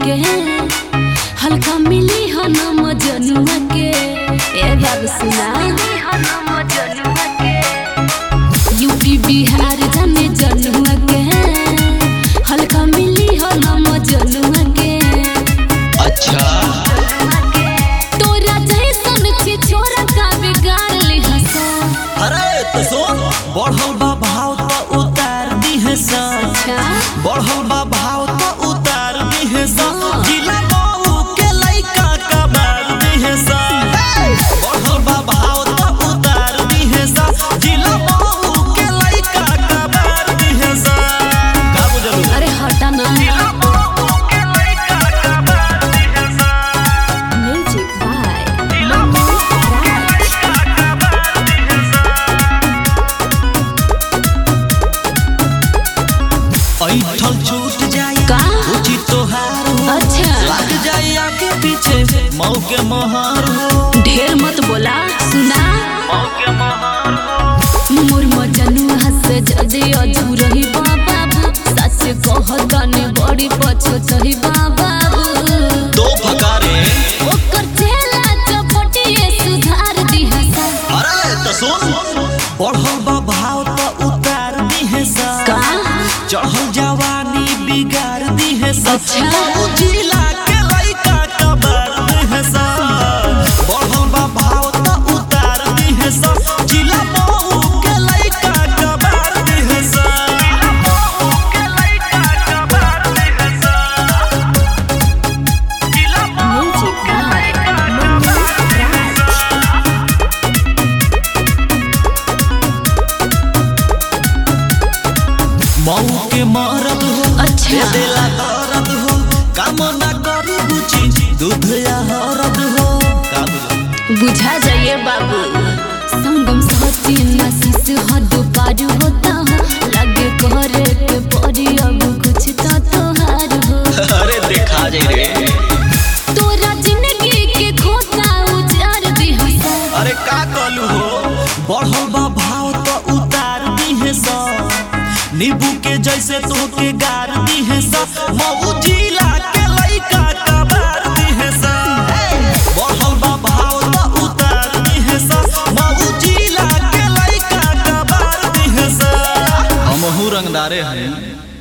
के हल्का मिली हो नम जनुआ के ए बाबू सुना यूपी बिहार जाने जनुआ के हल्का मिली हो नम जनुआ के अच्छा तोरा जैसन छी छोरा का बिगाड़ ली हसा अरे तो सुन बढ़ल बा भाव तो उतार दी है सा अच्छा बढ़ल बा भाव तो उतार दी है सा जिला मऊ के लइका का मार दी है सा बढ़ल बा भाव तो उतार दी है सा जिला मऊ के लइका का मार दी है सा का बुझलू अरे हटा ना म्यूजिक बाय ऐठल छूट जाई का? उची तोहार हो अच्छा लग जाई आगे पीछे मऊ के मोहर हो ढेर मत बोला सुना मऊ के मोहर हो मोर मजनू हसे जदे अधूरही बाबू सच कहताने बड़ी पछतही बाबू दो फकारे ओकर चेला चपटिए सुधार दी हसा अरे तो सुन बढ़ल बा भाव तो उतार दी है सा का चढ़ल जवानी बिगाड़ दी है सा अच्छा। मऊ जिला के लइका कबार दी है सा बढ़ल बा भाव तो उतार दी है सा जिला मऊ के लइका कबार दी है सा म्यूजिक बाय मनु राज मऊ के मरद हो अच्छा। दे देला दर्द हो काम ना करू बुची दूध या हरद हो का बुझल? बुझा जाइए बाबू संगम साथी नसीस हद पार होता हो लगे करे के पड़ी अब कुछ तो तोहार हो अरे देखा जाए रे तोरा जिंदगी के खोता उजार दी हसा अरे का कलू हो बढ़ल बा भाव तो उतार दी है सा नींबू के जैसे तो के गार दी है सा मऊ जिला के लइका कबार दी है सा बढ़ल बा भाव तो उतार दी है सा मऊ जिला के लइका कबार दी है सा हमहू रंगदारे हैं